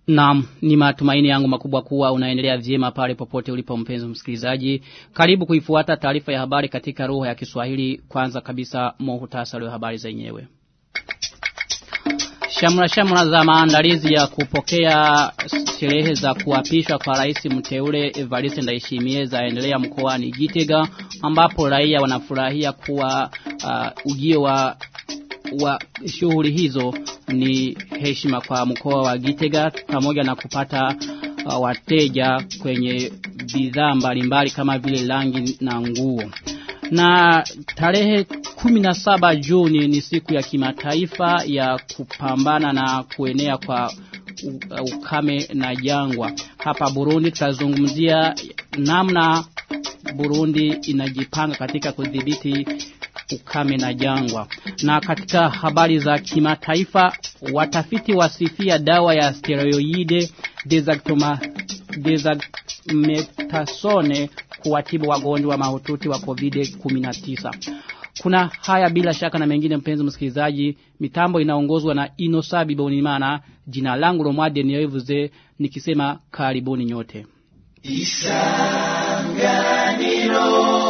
Naam, ni matumaini yangu makubwa kuwa unaendelea vyema pale popote ulipo mpenzi msikilizaji. Karibu kuifuata taarifa ya habari katika lugha ya Kiswahili. Kwanza kabisa muhtasari wa habari zenyewe. Shamra shamra za maandalizi ya kupokea sherehe za kuapishwa kwa rais mteule Evariste Ndayishimiye zaendelea mkoani Gitega ambapo raia wanafurahia kuwa uh, ujio wa wa shughuli hizo ni heshima kwa mkoa wa Gitega pamoja na kupata uh, wateja kwenye bidhaa mbalimbali kama vile rangi na nguo. Na tarehe 17 Juni ni siku ya kimataifa ya kupambana na kuenea kwa ukame na jangwa. Hapa Burundi tutazungumzia namna Burundi inajipanga katika kudhibiti ukame na jangwa. Na katika habari za kimataifa watafiti wasifia dawa ya steroide dexamethasone kuwatibu wagonjwa mahututi wa COVID-19. Kuna haya bila shaka na mengine mpenzi msikilizaji, mitambo inaongozwa na Inosabi Bonimana, jina langu Romade niyoivuze nikisema karibuni nyote. Isanganiro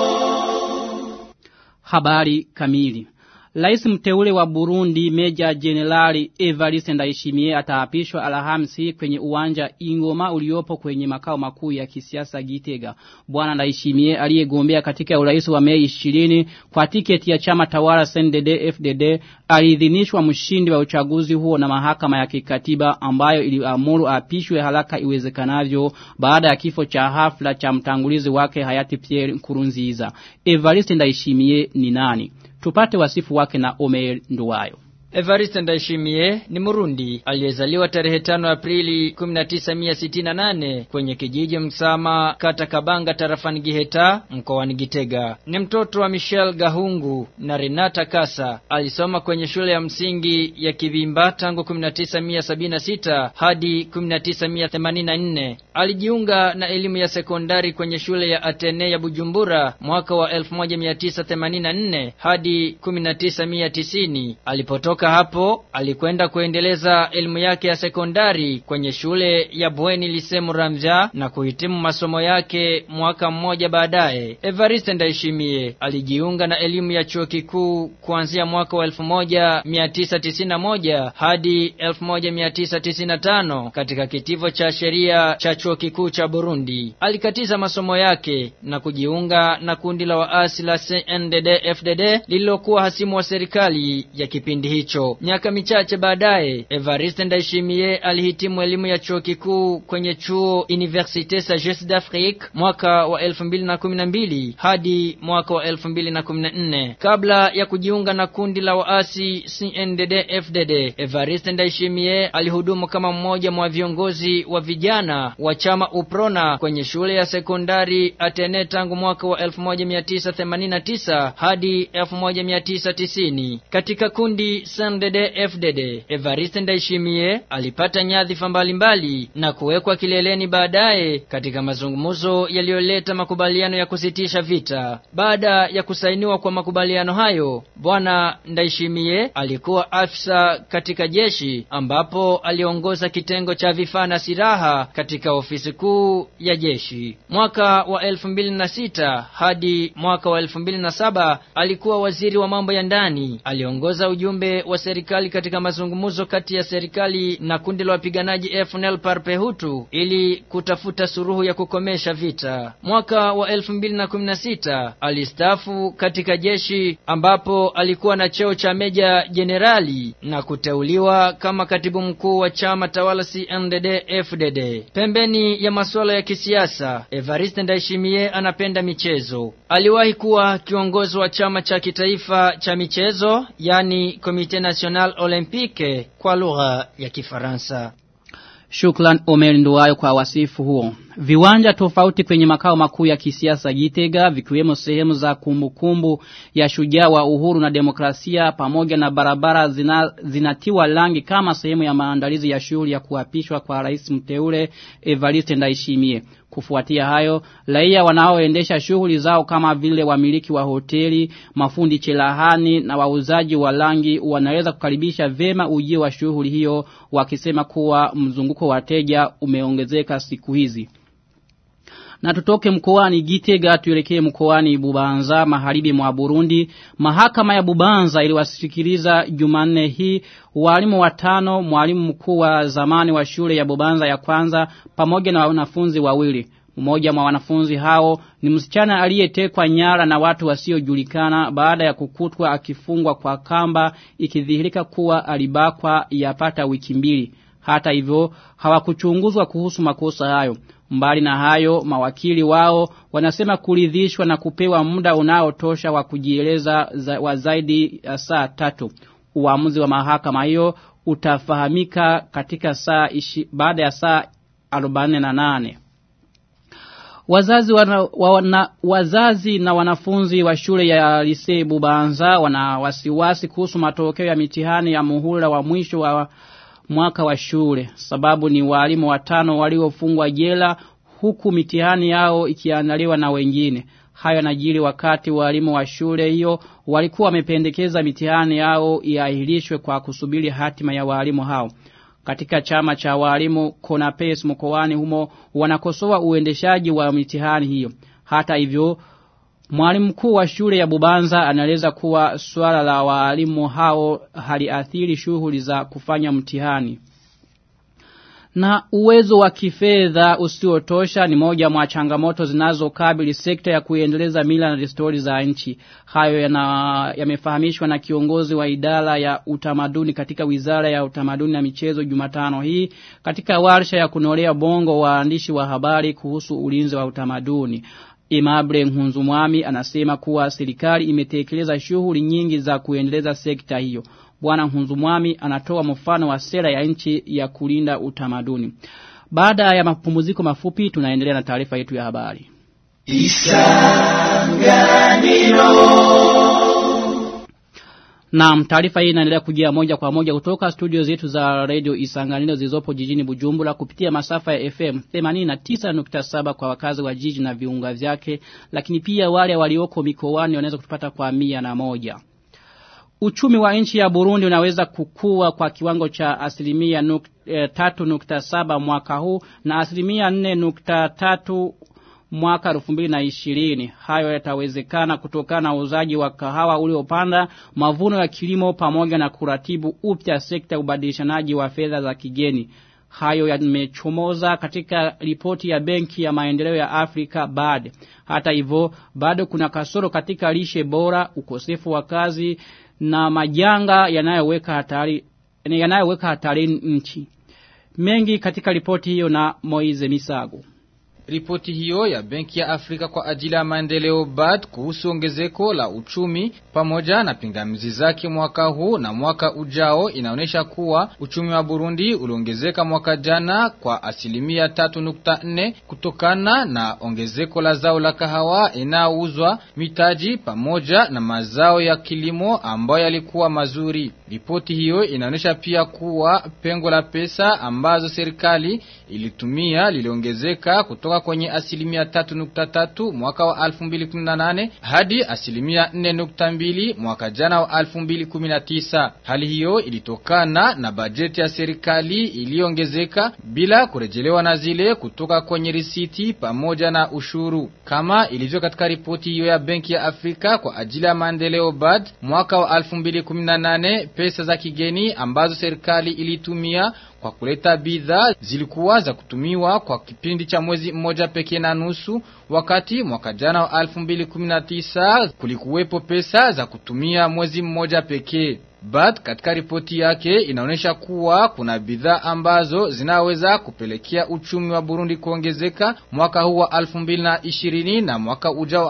Habari kamili. Rais mteule wa Burundi Meja Generali Evariste Ndayishimiye ataapishwa Alhamisi kwenye uwanja Ingoma uliopo kwenye makao makuu ya kisiasa Gitega. Bwana Ndayishimiye aliyegombea katika urais wa Mei 20 kwa tiketi ya chama tawala CNDD FDD aliidhinishwa mshindi wa uchaguzi huo na mahakama ya kikatiba ambayo iliamuru apishwe haraka iwezekanavyo baada ya kifo cha hafla cha mtangulizi wake hayati Pierre Nkurunziza. Evariste Ndayishimiye ni nani? Tupate wasifu wake na Omer Nduwayo. Evariste Ndayishimiye ni Murundi aliyezaliwa tarehe 5 Aprili 1968 kwenye kijiji Msama kata Kabanga tarafani Giheta mkoani Gitega. Ni mtoto wa Michel Gahungu na Renata Kasa. Alisoma kwenye shule ya msingi ya Kivimba tangu 1976 hadi 1984. Alijiunga na elimu ya sekondari kwenye shule ya Atene ya Bujumbura mwaka wa 1984 hadi 1990. Alipotoka hapo alikwenda kuendeleza elimu yake ya sekondari kwenye shule ya Bweni Lisemu Ramja na kuhitimu masomo yake mwaka mmoja baadaye. Evariste Ndayishimiye alijiunga na elimu ya chuo kikuu kuanzia mwaka wa 1991 hadi 1995 katika kitivo cha sheria cha chuo kikuu cha Burundi. Alikatiza masomo yake na kujiunga na kundi la waasi la CNDD-FDD lililokuwa hasimu wa serikali ya kipindi hicho. Miaka michache baadaye, Evariste Ndayishimiye alihitimu elimu ya chuo kikuu kwenye chuo Université Sagesse d'Afrique mwaka wa 2012 hadi mwaka wa 2014. Kabla ya kujiunga na kundi la waasi CNDD-FDD, Evariste Ndayishimiye alihudumu kama mmoja mwa viongozi wa vijana wa chama UPRONA kwenye shule ya sekondari Atene tangu mwaka wa 1989 hadi 1990. Katika kundi CNDD FDD Evariste Ndayishimiye alipata nyadhifa mbalimbali na kuwekwa kileleni baadaye katika mazungumzo yaliyoleta makubaliano ya kusitisha vita. Baada ya kusainiwa kwa makubaliano hayo, bwana Ndayishimiye alikuwa afisa katika jeshi ambapo aliongoza kitengo cha vifaa na silaha katika ofisi kuu ya jeshi. Mwaka wa 2006 hadi mwaka wa 2007 alikuwa waziri wa mambo ya ndani. Aliongoza ujumbe wa serikali katika mazungumzo kati ya serikali na kundi la wapiganaji FNL Parpehutu ili kutafuta suruhu ya kukomesha vita. Mwaka wa 2016 alistaafu katika jeshi ambapo alikuwa na cheo cha meja jenerali na kuteuliwa kama katibu mkuu wa chama tawala CNDD-FDD. Pembeni ya masuala ya kisiasa, Evariste Ndayishimiye anapenda michezo. Aliwahi kuwa kiongozi wa chama cha kitaifa cha michezo, yani Comité National Olympique kwa lugha ya Kifaransa. Shukran Omer Nduwayo kwa wasifu huo. Viwanja tofauti kwenye makao makuu ya kisiasa Gitega vikiwemo sehemu za kumbukumbu ya shujaa wa uhuru na demokrasia pamoja na barabara zina, zinatiwa rangi kama sehemu ya maandalizi ya shughuli ya kuapishwa kwa rais mteule Evariste Ndayishimiye. Kufuatia hayo, raia wanaoendesha shughuli zao kama vile wamiliki wa hoteli, mafundi cherehani na wauzaji wa rangi wanaweza kukaribisha vema ujio wa shughuli hiyo wakisema kuwa mzunguko wa wateja umeongezeka siku hizi. Na tutoke mkoani Gitega tuelekee mkoani Bubanza magharibi mwa Burundi. Mahakama ya Bubanza iliwasikiliza Jumanne hii walimu watano, mwalimu mkuu wa zamani wa shule ya Bubanza ya kwanza pamoja na wanafunzi wawili. Mmoja mwa wanafunzi hao ni msichana aliyetekwa nyara na watu wasiojulikana baada ya kukutwa akifungwa kwa kamba ikidhihirika kuwa alibakwa yapata wiki mbili. Hata hivyo hawakuchunguzwa kuhusu makosa hayo. Mbali na hayo mawakili wao wanasema kuridhishwa na kupewa muda unaotosha wa kujieleza za, wa zaidi ya saa tatu. Uamuzi wa mahakama hiyo utafahamika katika saa ishi, baada ya saa 48. Wazazi, wana, wana, wazazi na wanafunzi wa shule ya Lise Bubanza wana wasiwasi kuhusu matokeo ya mitihani ya muhula wa mwisho wa mwaka wa shule. Sababu ni walimu watano waliofungwa jela huku mitihani yao ikiandaliwa na wengine. Hayo yanajiri wakati walimu wa shule hiyo walikuwa wamependekeza mitihani yao iahirishwe kwa kusubiri hatima ya walimu hao. Katika chama cha walimu Konapes mkoani humo wanakosoa uendeshaji wa mitihani hiyo. Hata hivyo Mwalimu mkuu wa shule ya Bubanza anaeleza kuwa swala la walimu hao haliathiri shughuli za kufanya mtihani. Na uwezo wa kifedha usiotosha ni moja mwa changamoto zinazokabili sekta ya kuendeleza mila na desturi za nchi. Hayo yamefahamishwa na kiongozi wa idara ya utamaduni katika Wizara ya Utamaduni na Michezo Jumatano hii katika warsha ya kunolea bongo waandishi wa habari kuhusu ulinzi wa utamaduni. Imable Nhunzumwami anasema kuwa serikali imetekeleza shughuli nyingi za kuendeleza sekta hiyo. Bwana Nhunzumwami anatoa mfano wa sera ya nchi ya kulinda utamaduni. Baada ya mapumziko mafupi tunaendelea na taarifa yetu ya habari. Na taarifa hii inaendelea kujia moja kwa moja kutoka studio zetu za radio Isanganiro zilizopo jijini Bujumbura kupitia masafa ya FM 89.7 kwa wakazi wa jiji na viunga vyake, lakini pia wale walioko mikoani wanaweza kutupata kwa mia na moja. Uchumi wa nchi ya Burundi unaweza kukua kwa kiwango cha asilimia nuk, e, tatu nukta saba mwaka huu na asilimia nne nukta tatu mwaka 2020 hayo yatawezekana kutokana na uzaji wa kahawa uliopanda mavuno ya kilimo pamoja na kuratibu upya sekta ubadilishanaji wa fedha za kigeni hayo yamechomoza katika ripoti ya benki ya maendeleo ya Afrika BAD hata hivyo bado kuna kasoro katika lishe bora ukosefu wa kazi na majanga yanayoweka hatari yanayoweka hatari nchi mengi katika ripoti hiyo na Moize Misago Ripoti hiyo ya Benki ya Afrika kwa ajili ya maendeleo BAD kuhusu ongezeko la uchumi pamoja na pingamizi zake mwaka huu na mwaka ujao inaonyesha kuwa uchumi wa Burundi uliongezeka mwaka jana kwa asilimia 3.4 kutokana na ongezeko la zao la kahawa inayouzwa mitaji pamoja na mazao ya kilimo ambayo yalikuwa mazuri. Ripoti hiyo inaonyesha pia kuwa pengo la pesa ambazo serikali ilitumia liliongezeka kutoka kwenye asilimia 3.3 mwaka wa 2018 hadi asilimia 4.2 mwaka jana wa 2019. Hali hiyo ilitokana na bajeti ya serikali iliyoongezeka bila kurejelewa na zile kutoka kwenye risiti pamoja na ushuru. Kama ilivyo katika ripoti hiyo ya Benki ya Afrika kwa ajili ya maendeleo BAD mwaka wa 2018 pesa za kigeni ambazo serikali ilitumia kwa kuleta bidhaa zilikuwa za kutumiwa kwa kipindi cha mwezi mmoja pekee na nusu, wakati mwaka jana wa 2019 kulikuwepo pesa za kutumia mwezi mmoja pekee. BAD katika ripoti yake inaonyesha kuwa kuna bidhaa ambazo zinaweza kupelekea uchumi wa Burundi kuongezeka mwaka huu wa 2020 na mwaka ujao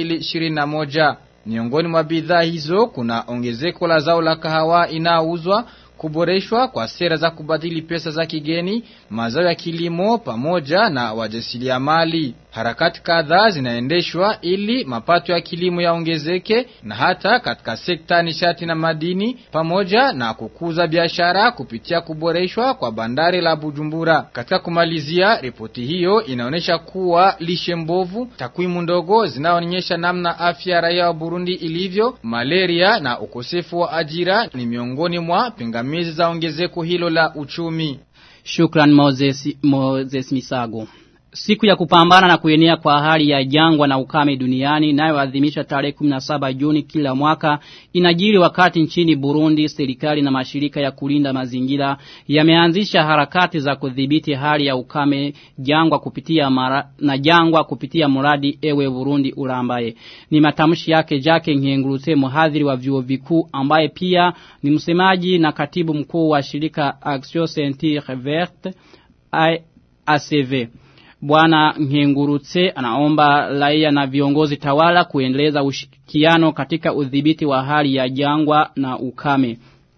2021. Miongoni mwa bidhaa hizo kuna ongezeko la zao la kahawa inayouzwa kuboreshwa kwa sera za kubadili pesa za kigeni, mazao ya kilimo pamoja na wajasiriamali. Harakati kadhaa zinaendeshwa ili mapato ya kilimo yaongezeke na hata katika sekta nishati na madini pamoja na kukuza biashara kupitia kuboreshwa kwa bandari la Bujumbura. Katika kumalizia, ripoti hiyo inaonyesha kuwa lishe mbovu, takwimu ndogo zinaonyesha namna afya ya raia wa Burundi ilivyo, malaria na ukosefu wa ajira ni miongoni mwa pingamizi za ongezeko hilo la uchumi. Shukran Moses, Moses Misago. Siku ya kupambana na kuenea kwa hali ya jangwa na ukame duniani inayoadhimisha tarehe 17 Juni kila mwaka inajiri wakati nchini Burundi serikali na mashirika ya kulinda mazingira yameanzisha harakati za kudhibiti hali ya ukame jangwa kupitia mara, na jangwa kupitia mradi ewe Burundi urambaye. Ni matamshi yake Jake Nkengurutse mhadhiri wa vyuo vikuu ambaye pia ni msemaji na katibu mkuu wa shirika Action Scientifique Verte ACV. Bwana Nkengurutse anaomba raia na viongozi tawala kuendeleza ushirikiano katika udhibiti wa hali ya jangwa na ukame.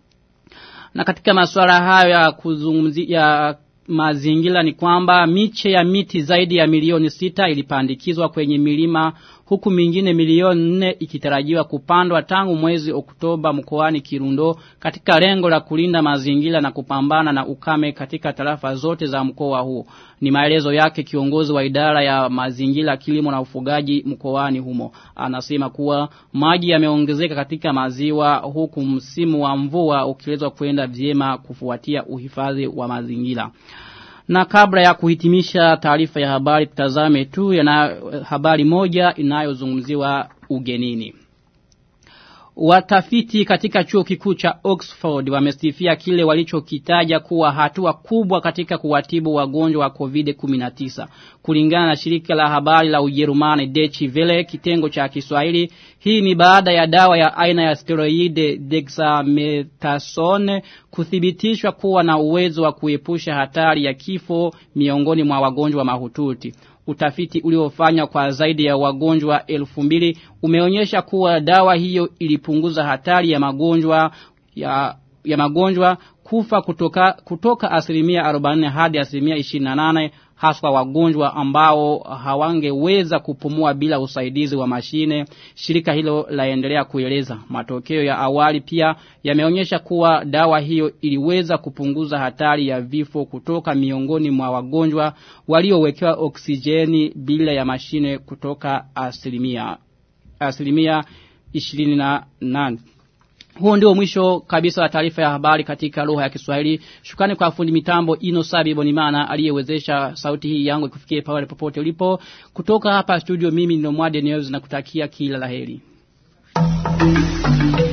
Na katika masuala hayo ya kuzungumzia mazingira ni kwamba miche ya miti zaidi ya milioni sita ilipandikizwa kwenye milima huku mingine milioni nne ikitarajiwa kupandwa tangu mwezi Oktoba mkoani Kirundo katika lengo la kulinda mazingira na kupambana na ukame katika tarafa zote za mkoa huo. Ni maelezo yake kiongozi wa idara ya mazingira kilimo na ufugaji mkoani humo. Anasema kuwa maji yameongezeka katika maziwa huku msimu wa mvua ukielezwa kwenda vyema kufuatia uhifadhi wa mazingira. Na kabla ya kuhitimisha taarifa ya habari tutazame tu ya habari moja inayozungumziwa ugenini. Watafiti katika chuo kikuu cha Oxford wamestifia kile walichokitaja kuwa hatua kubwa katika kuwatibu wagonjwa wa COVID-19. Kulingana na shirika la habari la Ujerumani Deutsche Welle kitengo cha Kiswahili, hii ni baada ya dawa ya aina ya steroid dexamethasone kuthibitishwa kuwa na uwezo wa kuepusha hatari ya kifo miongoni mwa wagonjwa mahututi. Utafiti uliofanywa kwa zaidi ya wagonjwa elfu mbili umeonyesha kuwa dawa hiyo ilipunguza hatari ya magonjwa ya, ya magonjwa kufa kutoka, kutoka asilimia 40 hadi asilimia 28 haswa wagonjwa ambao hawangeweza kupumua bila usaidizi wa mashine. Shirika hilo laendelea kueleza. Matokeo ya awali pia yameonyesha kuwa dawa hiyo iliweza kupunguza hatari ya vifo kutoka miongoni mwa wagonjwa waliowekewa oksijeni bila ya mashine kutoka asilimia asilimia 28. Huo ndio mwisho kabisa wa taarifa ya habari katika lugha ya Kiswahili. Shukrani kwa fundi mitambo Ino Sabi Bonimana aliyewezesha sauti hii yangu ikufikie pale popote ulipo. Kutoka hapa studio mimi ni Nomwade News na kutakia kila laheri.